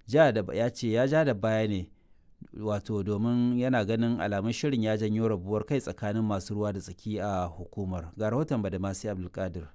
ya ce ya ja da baya ne wato domin yana ganin alamun shirin ya janyo rabuwar kai tsakanin masu ruwa da tsaki a hukumar ga rahoton badamasi abdulkadir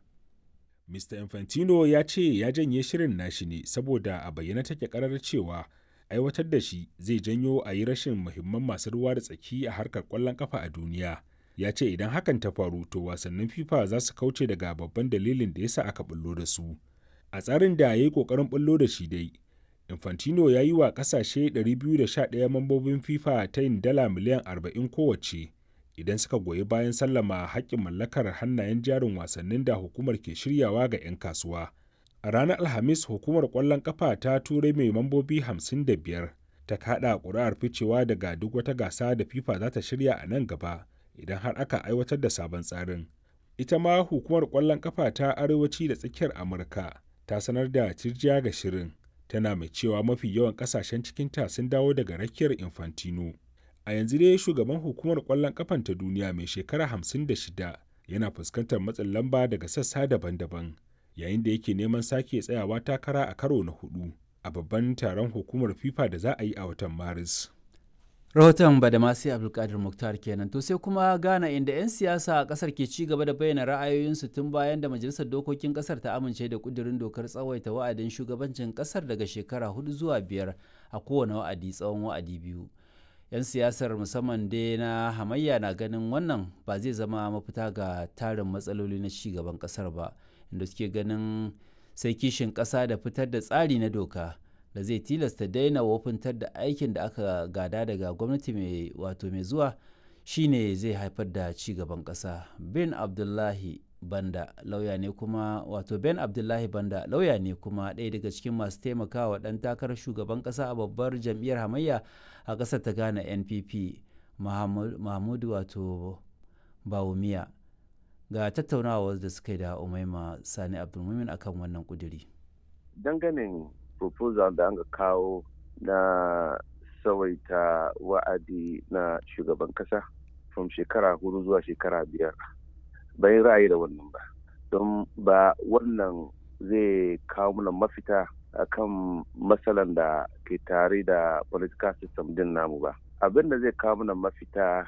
Mr. Infantino ya ce ya janye shirin nashi ne saboda a bayyana take karar cewa aiwatar da shi zai janyo a yi rashin muhimman masu ruwa da tsaki a harkar kwallon kafa a duniya. Ya ce idan hakan ta faru to wasannin FIFA za su kauce daga babban dalilin da yasa aka bullo da su. A tsarin da ya yi kokarin bullo da shi dai, Infantino ya yi wa kasashe 211 mambobin FIFA ta yin dala miliyan 40 kowace. idan suka goyi bayan sallama haƙƙin mallakar hannayen jarin wasannin da hukumar ke shiryawa ga 'yan kasuwa. A ranar Alhamis hukumar ƙwallon ƙafa ta turai mai mambobi 55 ta kaɗa ƙuri'ar ficewa daga duk wata gasa da FIFA za ta shirya a nan gaba idan har aka aiwatar da sabon tsarin. Ita ma hukumar ƙwallon ƙafa ta arewaci da tsakiyar Amurka ta sanar da tirjiya ga shirin tana mai cewa mafi yawan ƙasashen cikinta sun dawo daga rakiyar Infantino. a yanzu dai shugaban hukumar kwallon kafan ta duniya mai shekara 56 yana fuskantar matsin lamba daga sassa daban-daban yayin da yake neman sake tsayawa takara a karo na hudu a babban taron hukumar fifa da za a yi a watan maris rahoton badamasi abdulkadir muktar kenan to sai kuma ghana inda 'yan siyasa a kasar ke ci gaba da bayyana ra'ayoyinsu tun bayan da majalisar dokokin kasar ta amince da kudirin dokar tsawaita wa'adin shugabancin kasar daga shekara hudu zuwa biyar a kowane wa'adi tsawon wa'adi biyu 'yan siyasar musamman dai na hamayya na ganin wannan ba zai zama mafita ga tarin matsaloli na ci gaban kasar ba inda suke ganin sai kishin kasa da fitar da tsari na doka da zai tilasta daina wofintar da aikin da aka gada daga gwamnati mai wato mai zuwa shine zai haifar da ci gaban kasa bin abdullahi banda lauya ne kuma wato ben abdullahi banda lauya ne kuma ɗaya daga cikin masu taimakawa ɗan takarar shugaban ƙasa a babbar jam'iyyar hamayya a ƙasar ta ghana npp mahmudu wato bawumiya ga tattaunawa da suka yi da umaima sani abdulmumin akan wannan kuduri danganin proposal da an kawo na tsawaita wa'adi na shugaban kasa from shekara hudu zuwa shekara biyar bayan ra'ayi da wannan ba don ba wannan zai kawo mana mafita akan matsalan da ke tare da political system din namu ba abin da zai kawo mana mafita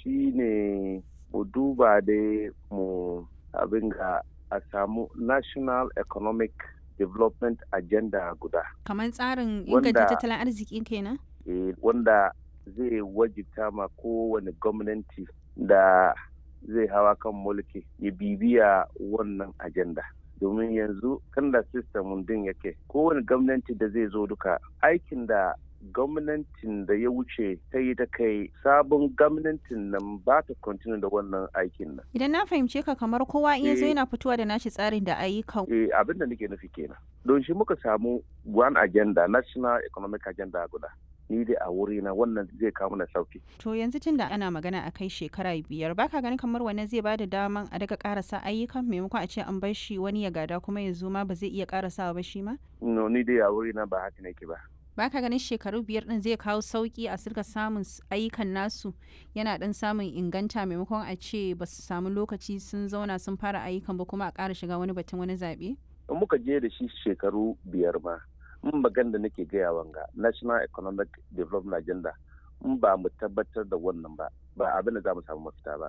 shine mu duba dai mu abin ga a samu national economic development agenda guda kamar tsarin inganta tattalin arziki kenan eh, wanda zai wajibta ma kowane gwamnati da zai hawa kan mulki ya bibiya wannan agenda domin yanzu kan da system din yake kowane gwamnati da zai zo duka aikin da gwamnatin da ya wuce ta yi ta kai sabon gwamnatin nan ba ta continue da wannan aikin nan. Idan na fahimce ka kamar kowa iya zo yana fitowa da nashi tsarin da ayyukan. Eh abin da nake nufi kenan. Don shi muka samu one agenda national economic agenda guda. ni dai a wuri na wannan zai kawo mana sauki. To yanzu tun da ana magana a kai shekara biyar baka ganin kamar wannan zai bada daman a daga karasa ayyukan maimakon a ce an bar shi wani ya gada kuma ya zo ma ba zai iya karasawa ba shi ma? No ni dai a wuri na ba haka nake ba. baka ganin shekaru biyar din zai kawo sauki a sirka samun ayyukan nasu yana dan samun inganta maimakon a ce ba su samu lokaci sun zauna sun fara ayyukan ba kuma a ƙara shiga wani batun wani zaɓe? in muka je da shi shekaru biyar ma in magan da nake gaya wanga national economic development agenda in ba mu tabbatar da wannan ba ba abin da za mu samu mafita ba